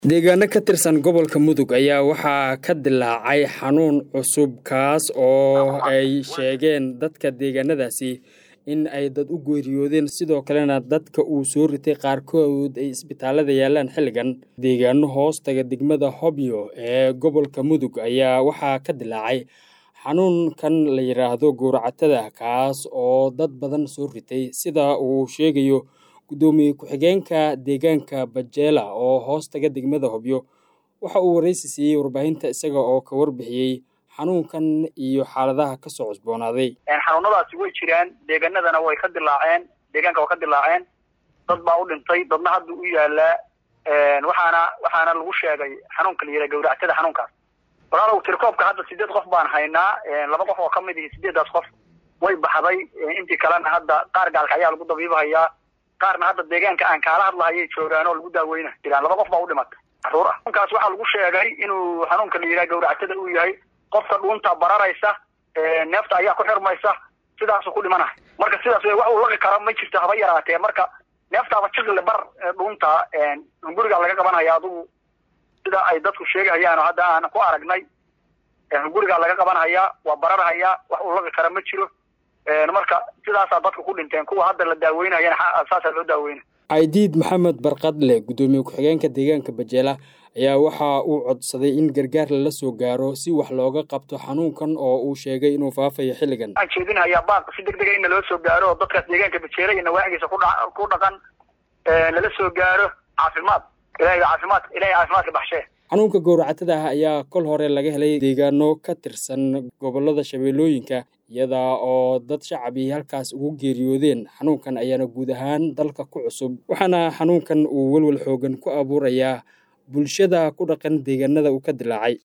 deegaano ka tirsan gobolka mudug ayaa waxaa ka dilaacay xanuun cusub kaas oo ay sheegeen dadka deegaanadaasi in ay dad u geeriyoodeen sidoo kalena dadka uu soo ritay qaarkood ay isbitaalada yaalaan xilligan deegaano hoostaga degmada hobyo ee gobolka mudug ayaa waxaa ka dilaacay xanuunkan la yidhaahdo gowracatada kaas oo dad badan soo ritay sida uu sheegayo gudoomiye ku-xigeenka deegaanka bajeela oo hoostaga degmada hobyo waxa uu waraysi siiyey warbaahinta isaga oo ka warbixiyey xanuunkan iyo xaaladaha kasoo cusboonaaday xanuunadaasi way jiraan deegaanadana way ka dilaaceen deegaanka way ka dilaaceen dad baa u dhintay dadna hadda u yaalaa waxaana waxaana lagu sheegay xanuunka la yidhaha gawractada xanuunkaas walaalow tirkoobka hadda sideed qof baan haynaa laba qof oo ka mid ihi sideedaas qof way baxday intii kalena hadda qaar gaalka ayaa lagu dabiibahayaa qaarna hadda deegaanka aan kaala hadlahayay joogaan oo lagu daaweyna jiraan laba qof baa u dhimatay caruur ah xanuunkaas waxaa lagu sheegay inuu xanuunka la yidhaha gawractada uu yahay qofka dhuunta bararaysa neefta ayaa ku xirmaysa sidaasuu ku dhimanahay marka sidaas wax uu laqi kara ma jirto haba yaraatee marka neeftaaba jiqle bar dhuunta hungurigaa laga qabanaya adugu sida ay dadku sheegahayaan oo hadda aan ku aragnay hungurigaa laga qabanhayaa waa bararhayaa wax uu laqi kara ma jiro marka sidaasaa dadka ku dhinteen kuwa hadda la daaweynayana saasaa loo daaweyna caydiid maxamed barqadle gudoomiye ku-xigeenka deegaanka bajeela ayaa waxa uu codsaday in gargaar lala soo gaaro si wax looga qabto xanuunkan oo uu sheegay inuu faafayo xilligan waxaan jeedinhayaa baaq si deg dega in naloo soo gaaro oo dadkaas deegaanka bajeela iyo nawaaxigiisa kudha ku dhaqan lala soo gaaro caafimaad ilahay caafimaad ilahay caafimaadka baxshee xanuunka gowracatada ah ayaa kol hore laga helay deegaano ka tirsan gobolada shabeellooyinka iyada oo dad shacab이 halkaas ugu geeriyoodeen xanuunkan ayaana guud ahaan dalka ku cusub waxaana xanuunkan uu welwel xoogan ku abuurayaa bulshada ku dhaqan deegaanada uu ka dilaacay